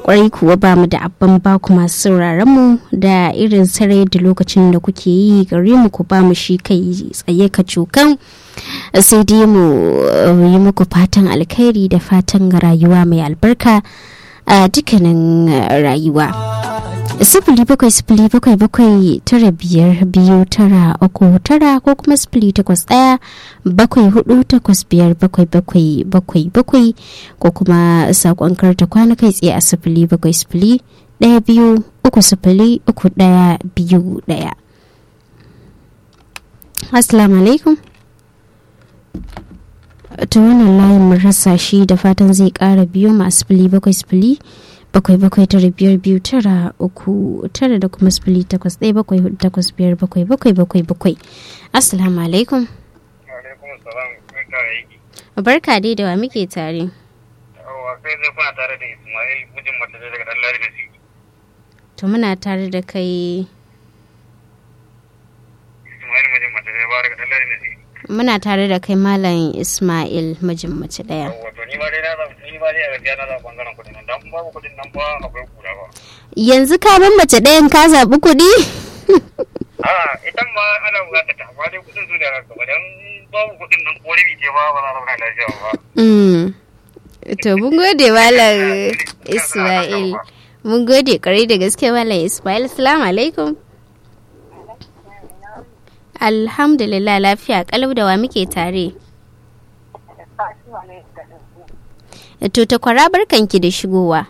kwarai kuwa ba mu da abban ba ku masu sauraron mu da irin sarai da lokacin da kuke yi gare mu ku ba mu shi kai tsaye ka cokan sai dai mu yi muku fatan alkhairi da fatan rayuwa mai albarka a dukkanin rayuwa sifili bakwai sifili bakwai bakwai tara biyar biyu tara uku tara ko kuma sifili takwas ɗaya bakwai hudu takwas biyar bakwai bakwai bakwai bakwai ko kuma saƙon karta kwana kai tsaye a sifili bakwai sifili ɗaya biyu uku sifili uku ɗaya biyu ɗaya assalamu alaikum ta wannan layin mun rasa shi da fatan zai ƙara biyu ma sifili bakwai sifili bakwai bakwai tara biyar biyu tara uku tara da kuma sifili takwas ɗaya bakwai hudu takwas biyar bakwai bakwai bakwai bakwai assalamu alaikum barka dai da wa muke tare to muna tare da kai muna tare da kai malam ismail mijin mace daya yanzu ka ban mace ɗayan ka zaɓi kuɗi a idan ma ana bukata ta amma dai kudin su da haka ba dan babu kudin nan ko rabi ce ba ba za a zauna lafiya ba to mun gode malam ismail mun gode kwarai da gaske malam ismail salamu alaikum alhamdulillah lafiya kalau da wa muke tare to ta kwara barkanki da shigowa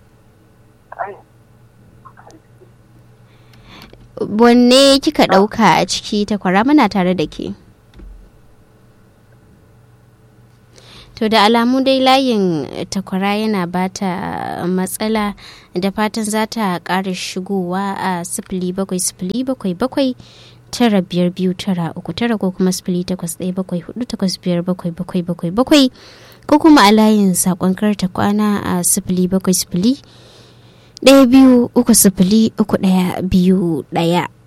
wanne kika ɗauka a ciki ta kwara muna tare da ke to da alamu dai layin takwara yana bata matsala da fatan za ta ƙara shigowa a sifili bakwai sifili bakwai bakwai tara biyar biyu tara uku tara ko kuma sifili takwas ɗaya bakwai hudu takwas biyar bakwai bakwai bakwai bakwai ko kuma a layin saƙon karta kwana a sifili bakwai sifili ɗaya biyu uku sifili uku ɗaya biyu ɗaya